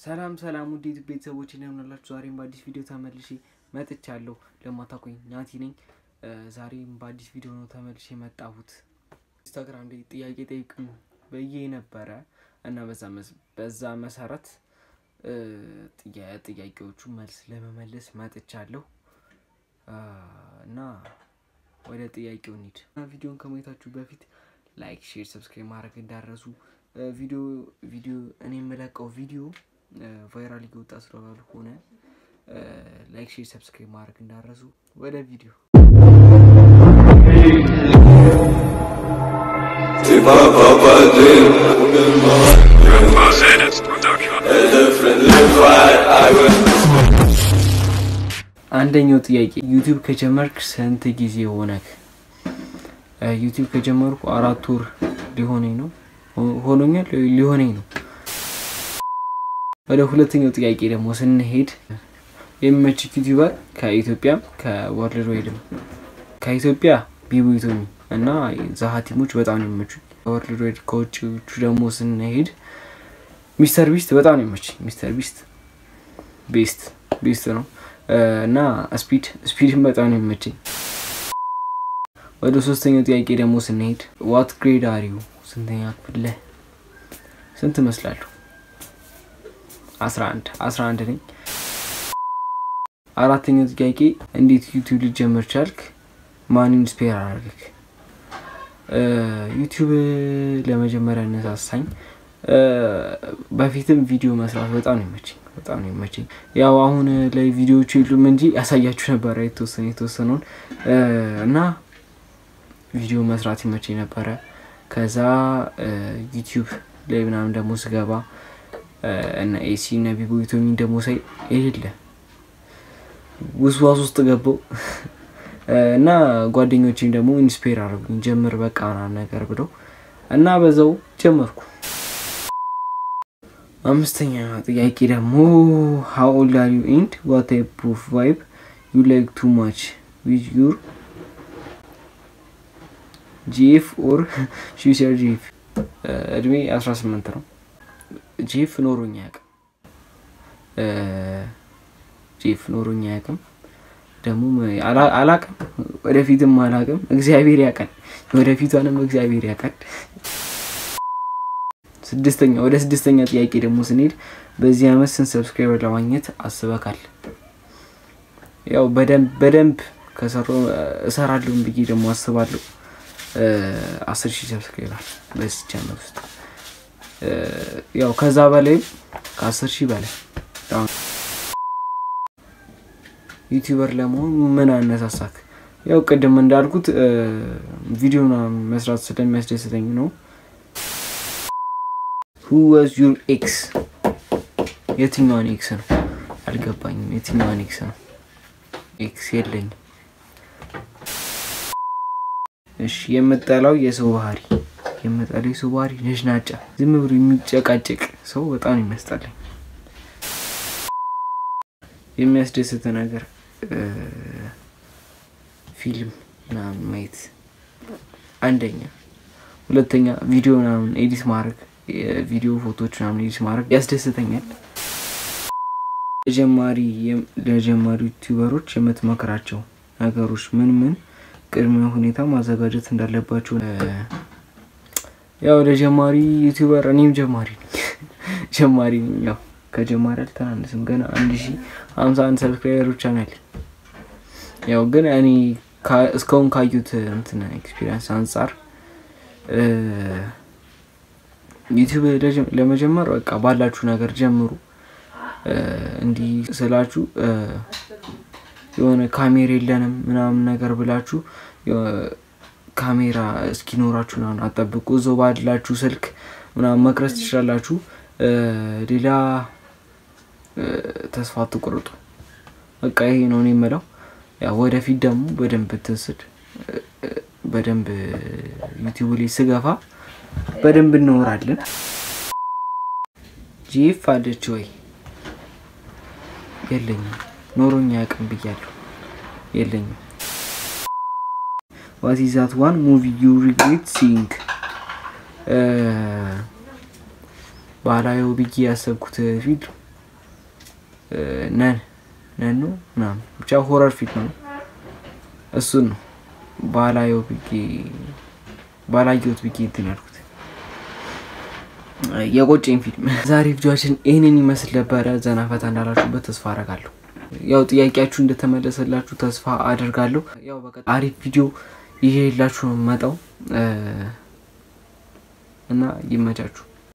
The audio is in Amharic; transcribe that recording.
ሰላም ሰላም ውድ ዩቲዩብ ቤተሰቦች እንደምናላችሁ፣ ዛሬም በአዲስ ቪዲዮ ተመልሼ መጥቻለሁ። ለማታውቁኝ ናቲ ነኝ። ዛሬም በአዲስ ቪዲዮ ነው ተመልሼ የመጣሁት። ኢንስታግራም ላይ ጥያቄ ጠይቁኝ ብዬ ነበረ እና በዛ መሰረት ጥያቄዎቹ መልስ ለመመለስ መጥቻለሁ እና ወደ ጥያቄው እንሂድ። ቪዲዮን ከማየታችሁ በፊት ላይክ፣ ሼር፣ ሰብስክራይብ ማድረግ እንዳረሱ ቪዲዮ ቪዲዮ እኔ የምለቀው ቪዲዮ ቫይራል እየወጣ ስለሆነ ላይክ ሼር ሰብስክራይብ ማድረግ እንዳረሱ። ወደ ቪዲዮ አንደኛው ጥያቄ ዩቲዩብ ከጀመርክ ስንት ጊዜ ሆነክ? ዩቲዩብ ከጀመርኩ አራት ወር ሊሆነኝ ነው ሆኖኛል ሊሆነኝ ነው። ወደ ሁለተኛው ጥያቄ ደግሞ ስንሄድ የሚመችክ ዩቲዩበር ከኢትዮጵያም ከወርልድ ዋይድም ከኢትዮጵያ ቢቡይቶሚ እና ዛሀቲሞች በጣም ነው የሚመቹኝ። ከወርልድ ዋይድ ከውጭዎቹ ደግሞ ስንሄድ ሚስተር ቢስት በጣም ነው የሚመችኝ። ሚስተር ቢስት ቤስት ቤስት ነው እና ስፒድ ስፒድም በጣም ነው የሚመችኝ። ወደ ሶስተኛው ጥያቄ ደግሞ ስንሄድ ዋት ግሬድ አሪው ስንተኛ ክፍል ስንት እመስላለሁ? አስራ አንድ አስራ አንድ ነኝ። አራተኛው ጥያቄ እንዴት ዩቲዩብ ልጀምር ቻልክ? ማን ኢንስፔር አደረግክ? ዩቲዩብ ለመጀመሪያ ያነሳሳኝ በፊትም ቪዲዮ መስራት በጣም ነው ይመችኝ በጣም ነው ይመችኝ። ያው አሁን ላይ ቪዲዮዎቹ የሉም እንጂ ያሳያችሁ ነበረ የተወሰነ የተወሰነውን እና ቪዲዮ መስራት ይመችኝ ነበረ። ከዛ ዩቲዩብ ላይ ምናምን ደግሞ ስገባ እና ኤሲ እና ቢቦይቶሚ ደግሞ ሳይ የሌለ ውስዋስ ውስጥ ገባው እና ጓደኞቼም ደግሞ ኢንስፔር አድርጉኝ ጀምር በቃ ምናምን ነገር ብለው እና በዛው ጀመርኩ። አምስተኛ ጥያቄ ደግሞ ሀው ኦልድ አር ዩ ኤንድ ዋት ታይፕ ኦፍ ቫይብ ዩ ላይክ ቱ ማች ዊዝ ዩር ጂኤፍ ኦር ሹሰር ጂኤፍ እድሜ 18 ነው። ጂኤፍ ኖሮኝ አያውቅም። ጂኤፍ ኖሮኝ አያውቅም። ደግሞ አላውቅም፣ ወደፊትም አላውቅም። እግዚአብሔር ያውቃል፣ ወደፊቷንም እግዚአብሔር ያውቃል። ስድስተኛ ወደ ስድስተኛ ጥያቄ ደግሞ ስንሄድ በዚህ አመት ስንት ሰብስክራይበር ለማግኘት አስበካል? ያው በደንብ በደንብ ከሰራሁ እሰራለሁ ብዬ ደግሞ አስባለሁ። አስር ሺህ ሰብስክራይበር በዚህ ቻናል ውስጥ ያው ከዛ በላይም ከአስር ሺህ በላይ ዩቲዩበር ለመሆን ምን አነሳሳክ? ያው ቅድም እንዳልኩት ቪዲዮ መስራት ስለሚያስደስተኝ ነው። ሁ ዋዝ ዩር ኤክስ? የትኛዋን ኤክስ ነው አልገባኝም። የትኛዋን ኤክስ ነው? ኤክስ የለኝም። እሺ የምጠላው የሰው ባህሪ የምጠላው የሰው ባህሪ ነጭናጫ፣ ዝም ብሎ የሚጨቃጨቅ ሰው በጣም የሚያስጠላኝ። የሚያስደስት ነገር ፊልም ምናምን ማየት አንደኛ። ሁለተኛ ቪዲዮ ምናምን ኤዲት ማድረግ የቪዲዮ ፎቶዎች ምናምን ኤዲት ማድረግ ያስደስተኛል። ለጀማሪ ለጀማሪ ዩቲዩበሮች የምትመክራቸው ነገሮች ምን ምን ቅድመ ሁኔታ ማዘጋጀት እንዳለባቸው። ያው ለጀማሪ ዩቲዩበር እኔም ጀማሪ ነኝ ጀማሪ ነኝ። ያው ከጀማሪ አልተናነስም ገና አንድ ሺ ሀምሳ አንድ ሰብስክራይበር ብቻ ነው ያለኝ። ያው ግን እኔ እስካሁን ካዩት እንትን ኤክስፒሪየንስ አንጻር ዩቲዩብ ለመጀመር በቃ ባላችሁ ነገር ጀምሩ። እንዲህ ስላችሁ የሆነ ካሜራ የለንም ምናምን ነገር ብላችሁ ካሜራ እስኪኖራችሁ ምናምን አጠብቁ። እዛው ባላችሁ ስልክ ምናምን መቅረጽ ትችላላችሁ። ሌላ ተስፋ አትቁርጡ። በቃ ይሄ ነው እኔ የምለው። ያው ወደፊት ደግሞ በደንብ ትስድ በደንብ ዩቲዩብ ላይ ስገፋ በደንብ እንኖራለን። ጂኤፍ አለች ወይ? የለኝም። ኖሮኛ ያቅም ብያለሁ። የለኝም። ዋት ኢዝ ዛት ዋን ሙቪ ዩ ሪግሬት ሲንግ? ባላየው ብዬ ያሰብኩት ፊልም ነን ነን ነው ምናምን ብቻ ሆረር ፊልም ነው። እሱን ነው ባላየው ብዬ ባላየሁት ብዬ እንትን ያልኩት የቆጨኝ ፊልም። ዛሬ ቪዲዮችን ይህንን ይመስል ነበረ። ዘና ፈታ እንዳላችሁበት ተስፋ አደርጋለሁ። ያው ጥያቄያችሁ እንደተመለሰላችሁ ተስፋ አደርጋለሁ። ያው በቀጣይ አሪፍ ቪዲዮ ይዤላችሁ ነው የምመጣው እና ይመቻችሁ።